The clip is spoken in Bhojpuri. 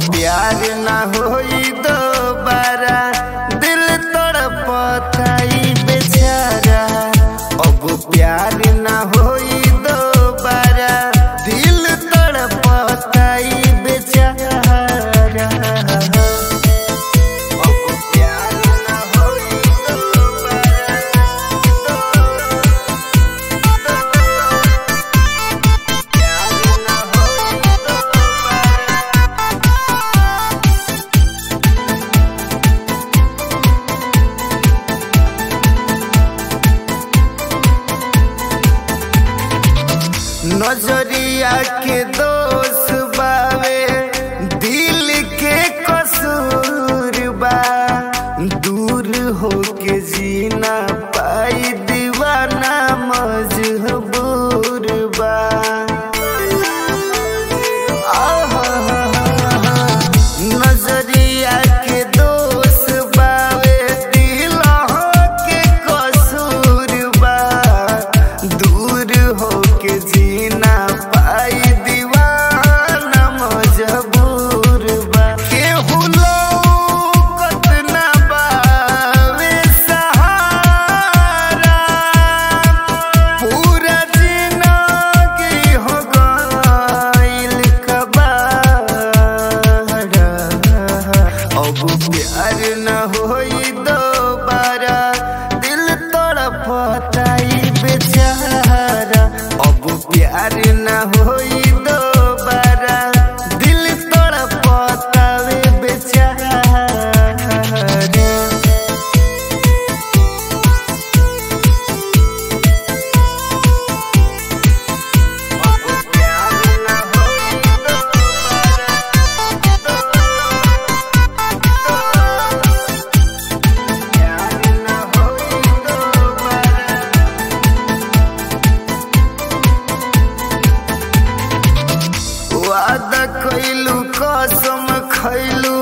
प्यार ना होई दोबारा दिल तड़पताई बेचारा अब प्यार ना होई दोबारा दिल तड़पताई बेचारा अब प्यार ना होई दोबारा प्यार ना होई दोबारा नजरिया के दोष बावे दिल के कसूर बा दूर होके जीना पाई दीवाना मजबूर बा नजरिया के दोष बावे दिल के कसूर बा दूर होके जीना पाई दीवाना मजबूर बा केहू लौकत ना बावे सहारा पूरा जिंदगी हो गइल कबाड़ा अब प्यार न होई दोबारा दिल तड़पताई बेचारा अब प्यार न होई दोबारा दिल तड़पतावे बेचारा वादा कैलू कसम खैलू